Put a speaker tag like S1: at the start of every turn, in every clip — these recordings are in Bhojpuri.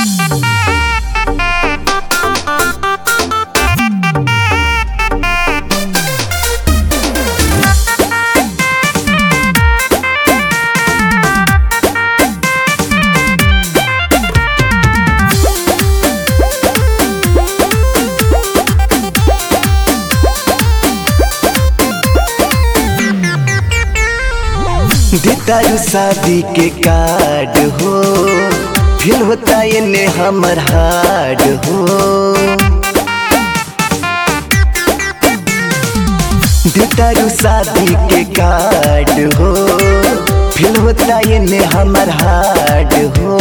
S1: देतारू शादी के कार्ड हो फिर होता इन्हें हमर हार्ड हो देतारू शादी के कार्ड हो फिर होता इन्हें हमर हार्ड हो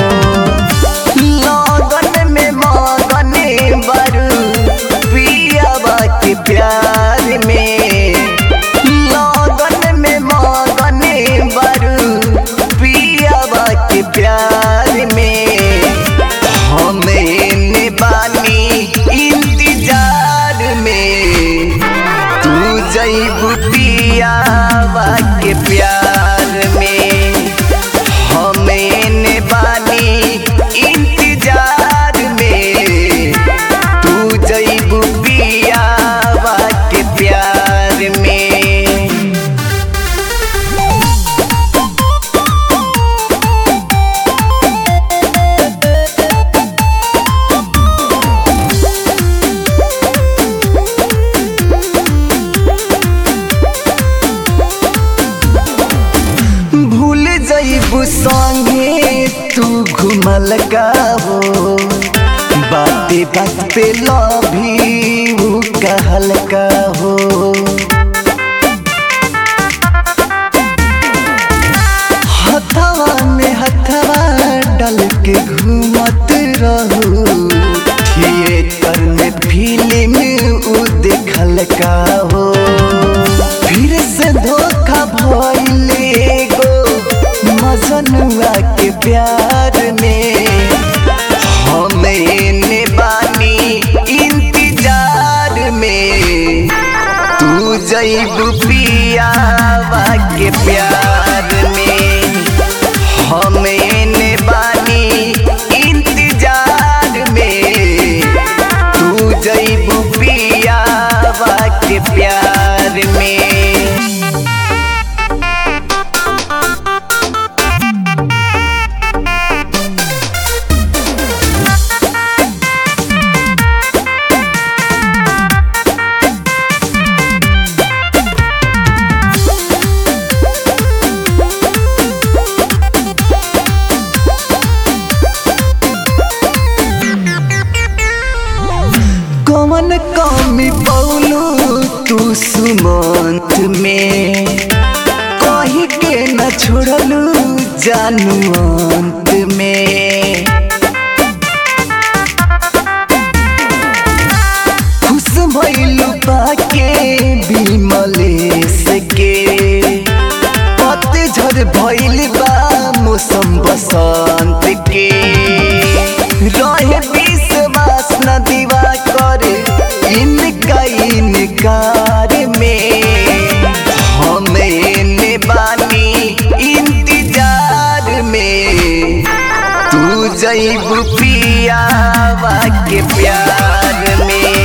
S1: लगन में मगन बरू पियावा के प्यार में लगन में मगन बरू पियावा के प्यार में हमें बानी इंतजार में तू जैबू पियावा के प्यार में हमें बानी इंतजार में तू जैबू पियावा के प्यार में भूल जईबू संगे तू घुमल का हो बाते बात पे लभी ऊ कहल का हो हथवा में हथवा डल के घूमत रहू थिएटर में फिल्म ऊ देखल का हो फिर से धोखा भइले गो मजनुआ के प्यार में हमें बानी इंतजार में तू जैबू पियावा के प्यार में हमें बानी इंतजार में तू जैबू पियावा के प्यार में कौन कमी पौलू तू सुमंत में कही के न छोड़लू जानू अंत में खुश भइलू पाके विमलेश के पतझड़ भइल बा मौसम बसंत के रहे विश्वास न दीवा करे इनका इनकार में हमें बानी इंतजार में तू जैबू पियावा के प्यार में